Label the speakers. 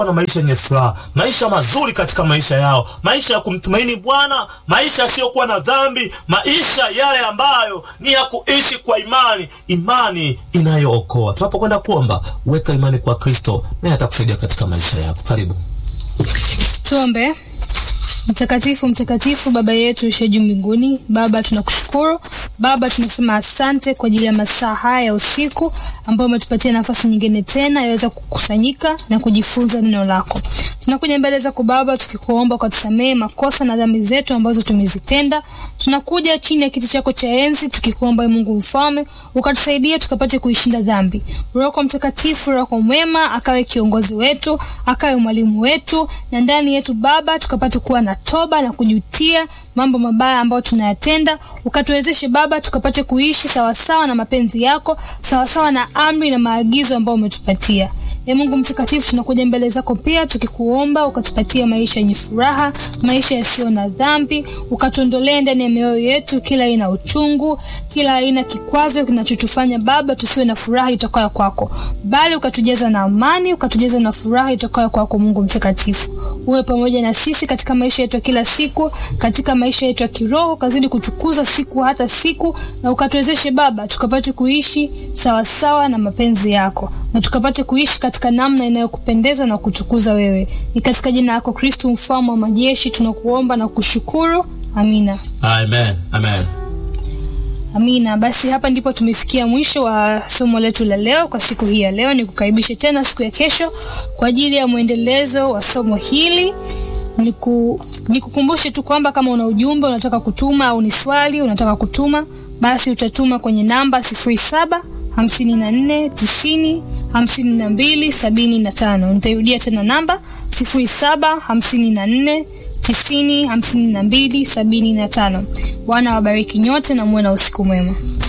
Speaker 1: na maisha yenye furaha, maisha mazuri katika maisha yao, maisha ya kumtumaini Bwana, maisha yasiyokuwa na dhambi, maisha yale ambayo ni ya kuishi kwa imani, imani inayookoa. Tunapokwenda kuomba, weka imani kwa Kristo, naye atakusaidia katika maisha yako. Karibu.
Speaker 2: Tuombe. Mtakatifu, mtakatifu, Baba yetu ishe juu mbinguni. Baba, tunakushukuru Baba, tunasema asante kwa ajili ya masaa haya ya usiku ambayo umetupatia nafasi nyingine tena yaweza kukusanyika na kujifunza neno lako. Tunakuja mbele zako Baba, tukikuomba ukatusamehe makosa na dhambi zetu ambazo tumezitenda. Tunakuja chini ya kiti chako cha enzi tukikuomba, Mungu mfalme, ukatusaidia tukapate kuishinda dhambi. Roho Mtakatifu, Roho mwema, akawe kiongozi wetu, akawe mwalimu wetu, na ndani yetu Baba tukapate kuwa na toba na kujutia mambo mabaya ambayo tunayatenda, ukatuwezeshe Baba tukapate kuishi sawasawa na mapenzi yako, sawasawa na amri na maagizo ambayo umetupatia. E Mungu mtakatifu, tunakuja mbele zako pia tukikuomba ukatupatia maisha yenye furaha, maisha yasiyo na dhambi, ukatuondolee ndani ya mioyo yetu kila aina uchungu, kila aina kikwazo kinachotufanya Baba tusiwe na furaha itokayo kwako, bali ukatujaza na amani, ukatujaza na furaha itokayo kwako. Mungu mtakatifu, uwe pamoja na sisi katika maisha yetu ya kila siku, katika maisha yetu ya kiroho, kazidi kutukuza siku hata siku, na ukatuwezeshe Baba tukapate kuishi sawasawa na mapenzi yako na tukapate kuishi katika namna inayokupendeza na kutukuza wewe. Ni katika jina lako Kristo mfalme wa majeshi tunakuomba na kushukuru. Amina.
Speaker 1: Amen. Amen.
Speaker 2: Amina. Basi hapa ndipo tumefikia mwisho wa somo letu la leo kwa siku hii ya leo. Nikukaribishe tena siku ya kesho kwa ajili ya mwendelezo wa somo hili. Niku, nikukumbushe tu kwamba kama una ujumbe unataka kutuma au ni swali unataka kutuma, basi utatuma kwenye namba sifuri saba hamsini na nne tisini hamsini na mbili sabini na tano. Nitairudia tena namba sifuri saba hamsini na nne tisini hamsini na mbili sabini na tano. Bwana wabariki nyote na muwe na usiku mwema.